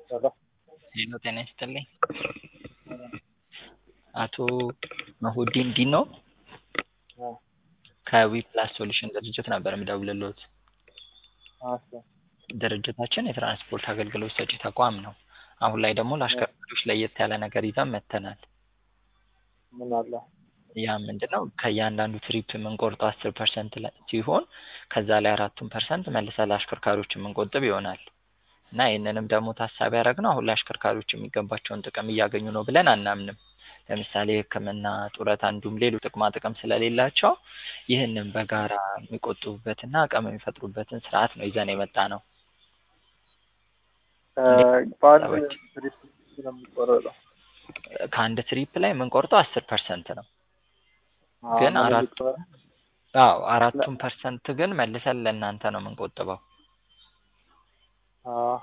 ሄሎ ሄሎ ጤና ይስጥልኝ። አቶ መሁዲን ዲኖ አዎ ከዊ ፕላስ ሶሉሽን ድርጅት ነበር የምደውልልዎት። እሺ ድርጅታችን የትራንስፖርት አገልግሎት ሰጪ ተቋም ነው። አሁን ላይ ደግሞ ለአሽከርካሪዎች ለየት ያለ ነገር ይዘን መጥተናል። ምን አለ? ያ ምንድን ነው? ከእያንዳንዱ ትሪፕ የምንቆርጠው አስር ፐርሰንት ሲሆን ከዛ ላይ አራቱን ፐርሰንት መልሰን ለአሽከርካሪዎች የምንቆጥብ ይሆናል እና ይህንንም ደግሞ ታሳቢ ያደረግነው አሁን ላይ አሽከርካሪዎች የሚገባቸውን ጥቅም እያገኙ ነው ብለን አናምንም። ለምሳሌ ሕክምና፣ ጡረታ እንዲሁም ሌሎች ጥቅማ ጥቅም ስለሌላቸው ይህንን በጋራ የሚቆጥቡበትና አቅም የሚፈጥሩበትን ስርዓት ነው ይዘን የመጣ ነው። በአንድ ትሪፕ ነው የሚቆረጠው? ከአንድ ትሪፕ ላይ የምንቆርጠው አስር ፐርሰንት ነው። አዎ፣ ግን ምን አራት የሚቆረጥ? አዎ አራቱን ፐርሰንት ግን መልሰን ለእናንተ ነው የምንቆጥበው። አዎ።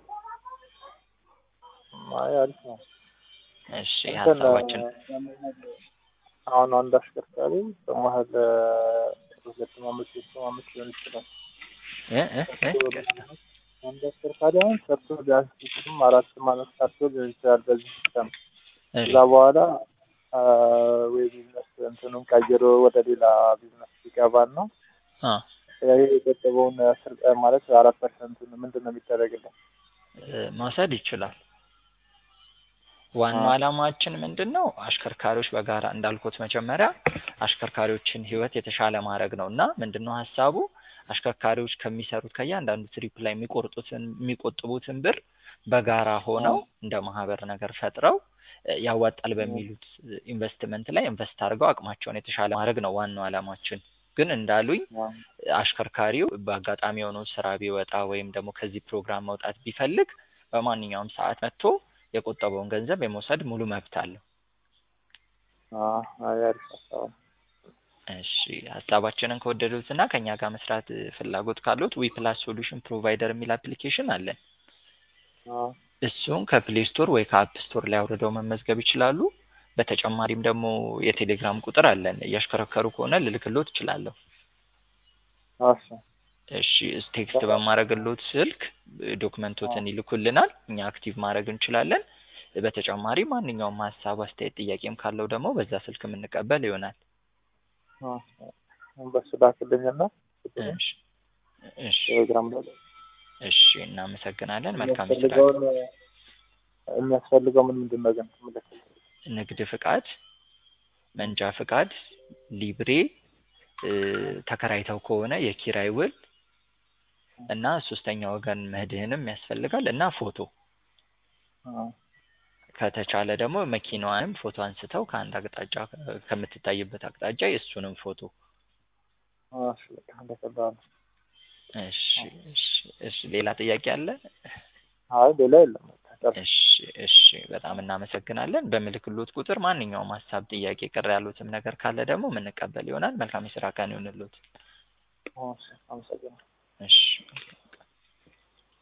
አይ አሪፍ ነው። እሺ እንትን ሀሳባችን አሁን አንድ አሽከርካሪ በመሀል ሁለት አመት ሶስት አመት ሊሆን ይችላል። እ እ እ ይቅርታ። አንድ አሽከርካሪ አሁን ሰርቶ ቢያንስ ሶስትም አራትም አመት ሰርቶ ሊሆን ይችላል በዚህ ሲስተም እሺ ከዛ በኋላ አ፣ ወይ ቢዝነስ እንትኑን ቀይሮ ወደ ሌላ ቢዝነስ ሲገባና አ ይሄ የቆጠበውን አስር ማለት አራት ፐርሰንቱን ምንድን ነው የሚደረግልን? እ መውሰድ ይችላል። ዋናው አ። ዓላማችን ምንድን ነው? አሽከርካሪዎች በጋራ እንዳልኩት መጀመሪያ አሽከርካሪዎችን ህይወት የተሻለ ማድረግ ነው እና ምንድን ነው ሀሳቡ አሽከርካሪዎች ከሚሰሩት ከእያንዳንዱ ትሪፕ ላይ የሚቆርጡትን የሚቆጥቡትን ብር በጋራ ሆነው እንደ ማህበር ነገር ፈጥረው እ ያዋጣል በሚሉት ኢንቨስትመንት ላይ ኢንቨስት አድርገው አቅማቸውን የተሻለ ማድረግ ነው ዋናው ዓላማችን። ግን እንዳሉኝ አዎ። አሽከርካሪው በአጋጣሚ የሆነው ስራ ቢወጣ ወይም ደግሞ ከዚህ ፕሮግራም መውጣት ቢፈልግ በማንኛውም ሰዓት መጥቶ የቆጠበውን ገንዘብ የመውሰድ ሙሉ መብት አለው። አዎ፣ አይ አሪፍ ሀሳብ ነው። እሺ ሀሳባችንን ከወደዱት እና ከእኛ ጋር መስራት እ ፍላጎት ካሉት ዊ ፕላስ ሶሉሽን ፕሮቫይደር የሚል አፕሊኬሽን አለን። አዎ። እሱን ከፕሌይ ስቶር ወይ ከአፕ ስቶር ላይ አውርደው መመዝገብ ይችላሉ። በተጨማሪም ደግሞ የቴሌግራም ቁጥር አለን። እያሽከረከሩ ከሆነ ልልክሎት እችላለሁ። እሺ እሺ እስ- ቴክስት በማድረግሎት ስልክ እ ዶክመንቶትን ይልኩልናል። እኛ አክቲቭ ማድረግ እንችላለን። በተጨማሪ ማንኛውም ሀሳብ፣ አስተያየት፣ ጥያቄም ካለው ደግሞ በዛ ስልክ የምንቀበል ይሆናል። አዎ። በሱ ላክልኝና እሺ እሺ ቴሌግራም ላይ እሺ እናመሰግናለን። መልካም ስራ። የሚያስፈልገውን የሚያስፈልገው ምን ምንድን ነው ግን ምልክት? ንግድ ፍቃድ፣ መንጃ ፍቃድ፣ ሊብሬ እ ተከራይተው ከሆነ የኪራይ ውል እና ሶስተኛ ወገን መድህንም ያስፈልጋል እና ፎቶ አዎ። ከተቻለ ደግሞ መኪናዋንም ፎቶ አንስተው ከአንድ አቅጣጫ እ ከምትታይበት አቅጣጫ የእሱንም ፎቶ። እሺ በቃ እንደቀላል ነው። እሺ እሺ እሺ ሌላ ጥያቄ አለ? አይ ሌላ የለም። በቃ ጨርስ። እሺ እሺ በጣም እናመሰግናለን። በምልክሎት ቁጥር ማንኛውም ሀሳብ፣ ጥያቄ፣ ቅር ያሉትም ነገር ካለ ደግሞ የምንቀበል ይሆናል። መልካም የስራ ቀን ይሁንልዎት። እሺ አመሰግናለሁ። እሺ